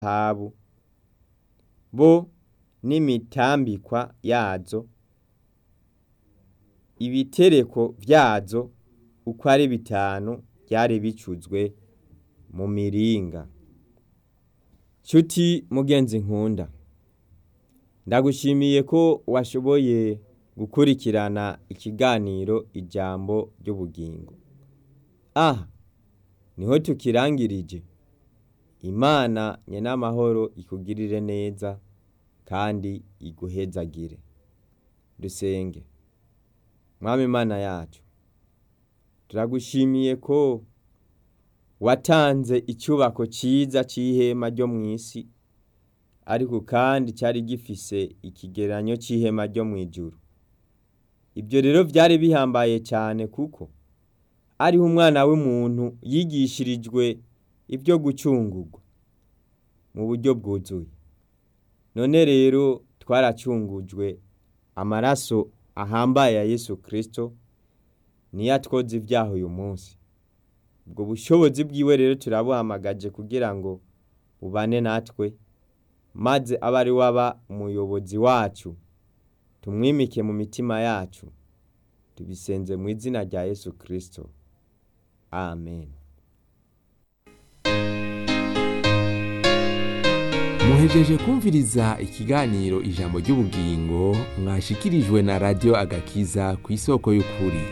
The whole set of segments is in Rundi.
zahabu bo n'imitambikwa yazo ibitereko vyazo uko ari bitanu vyari bicuzwe mu miringa nshuti mugenzi nkunda ndagushimiye ko washoboye gukurikirana ikiganiro ijambo ry'ubugingo aha niho tukirangirije imana nyenamahoro ikugirire neza kandi iguhezagire dusenge mwami imana yacu turagushimiye ko watanze icubako ciza c'ihema ryo mw'isi ariko kandi cari gifise ikigeranyo c'ihema ryo mw'ijuru ibyo rero vyari bihambaye cyane kuko ariho umwana w'umuntu yigishirijwe ibyo gucungurwa mu buryo bwuzuye none rero twaracungujwe amaraso ahambaye ya yesu kirisito niyo atwoza ibyaha uyu munsi ubwo bushobozi bwiwe rero turabuhamagaje kugira ngo bubane natwe maze abe ari waba umuyobozi wacu tumwimike mu mitima yacu tubisenze mu izina rya yesu kirisito amen muhejeje kumviriza ikiganiro ijambo ry'ubugingo mwashikirijwe na radiyo agakiza ku isoko y'ukuri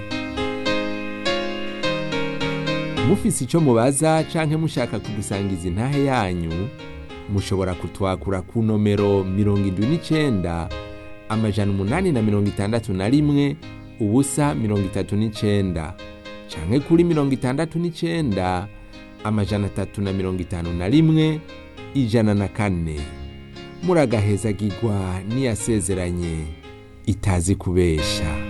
mufise icyo mubaza canke mushaka kudusangiza intahe yanyu mushobora kutwakura ku nomero mirongo indwi n'icenda amajana umunani na mirongo itandatu na rimwe ubusa mirongo itatu n'icenda canke kuri mirongo itandatu n'icenda amajana atatu na mirongo itanu na rimwe ijana na kane muragahezagirwa n'iyasezeranye itazi kubesha